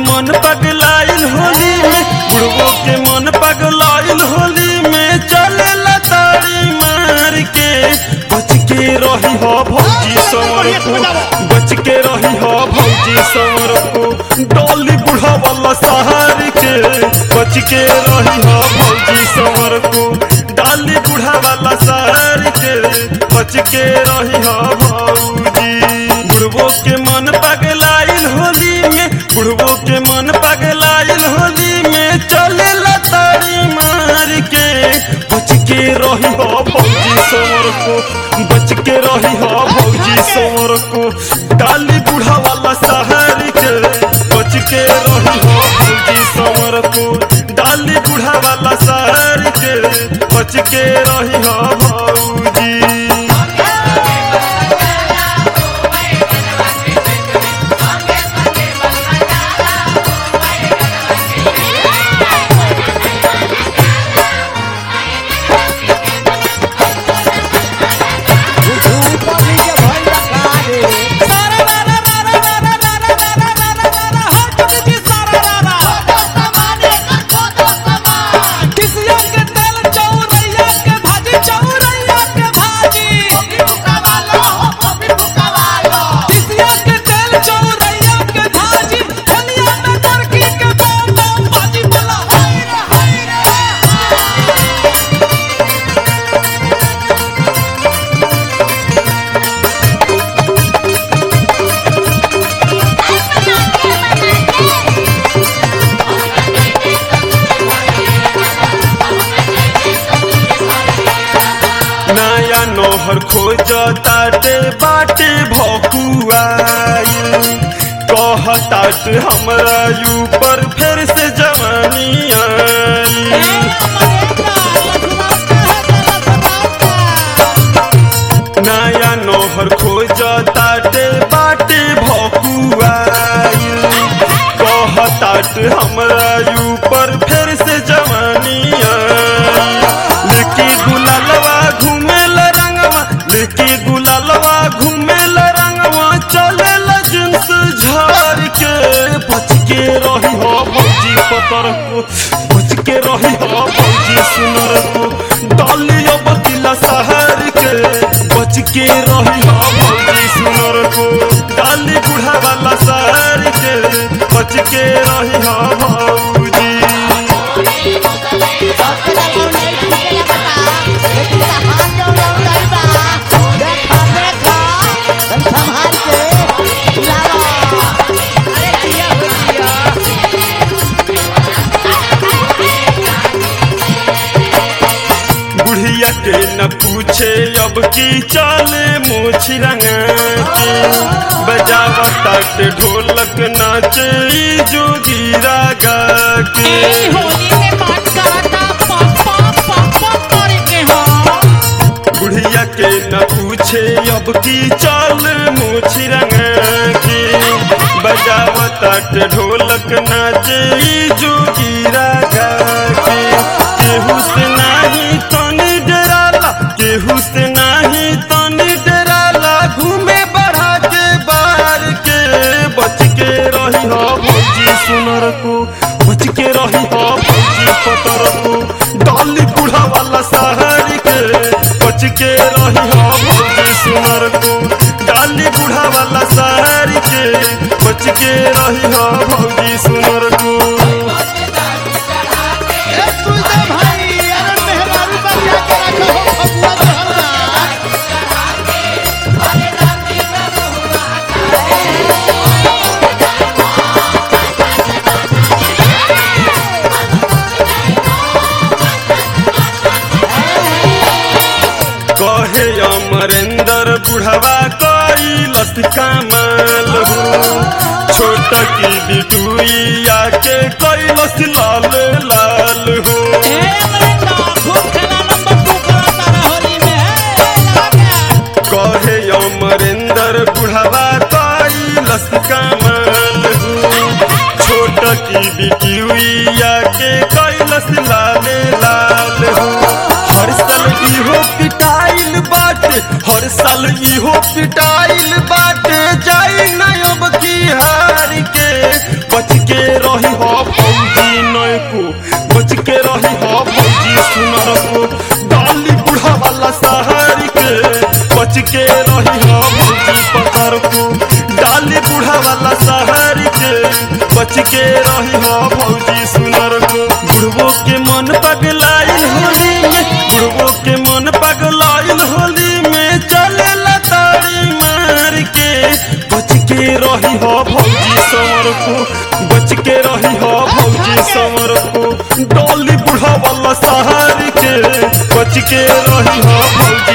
मन पगलाइल होली में बुढ़बो के मन पगलाइल होली में चले ताड़ी मार के बच के रही हो भौजी समर को बच के रही हो भौजी समर को डोली बुढ़ा वाला सहार के बच के रही हो भौजी समर को डाली बुढ़ा वाला सहार के बच के रही हो भौजी बुढ़बो के मन पगलाइल होली में बुढ़बो के मन पगलाइल होली में चले ताड़ी मार के बच के रही हो भौजी समर को बच के रही हो भौजी समर को डाली बूढ़ा वाला शहर के बच के रही हो भौजी समर को डाली बूढ़ा वाला शहर के बच के रही हो भौजी नया नोहर खोज ताटे बाटे भकुआई कहतात हमरा ऊपर फिर से जवानी आई नया नोहर खोज ताटे बाटे भकुआई कहतात हमरा ऊपर फिर से जवानी आई लेके गुलालवा घूमेल रंगवा लेके गुलालवा घूमेल रंगवा चलेल जिंस झार के बच के रही हो भौजी पतर को बच के रही हो भौजी सुनर को डालियो बतिला शहर के बच के रही हो भौजी सुनर को डाली बूढ़ा वाला शहर के बच के रही हो भौजी संभाल के लावा बुढ़िया के न पूछे अब की चाले मोछ रंगा के बजावा तट ढोलक नाचे ई जोगीरा गा के बुढ़िया के न पूछे अब की चाल मोछ रंगा के बजावा तट ढोलक नाचे ई जोगीरा गा के केहू से नाही तनी डराला केहू से नाही तनी डराला घूमे बढ़ा के बार के बच के रही हो भौजी सुनर को बच के रही हो भौजी पतर को डाली बूढ़ा वाला शहर के बच के रही हो भौजी सुनर को डाली बूढ़ा वाला शहर के बच के रही हो भौजी सुनर को कहे अमरेंद्र बुढ़वा कई लस कमाल हो छोट की बिटुइया के कई लस लाल लाल हो कहे अमरेंद्र बुढ़वा कई लस कमाल हो छोट की बिटुइया के कई लस लाल लाल हो हर साल इहो पिटाइल बाटे हर साल इहो पिटाइल बाटे जाई ना अब की हार के बच के रही हो फौजी नयको बच के रही हो फौजी सुनर को डाली बुढ़ा वाला शहर के बच के रही हो फौजी पकड़ को डाली बुढ़ा वाला शहर के बच के रही हो फौजी सुनर को बुढ़बो के मन पगलाइल होली में बुढ़बो के मन पगलाइल होली में चले ताड़ी मार के बच के रही हो भौजी समर को बच के रही हो भौजी समर को डोली बुढ़ा वाला सहार के बच के रही हो भौजी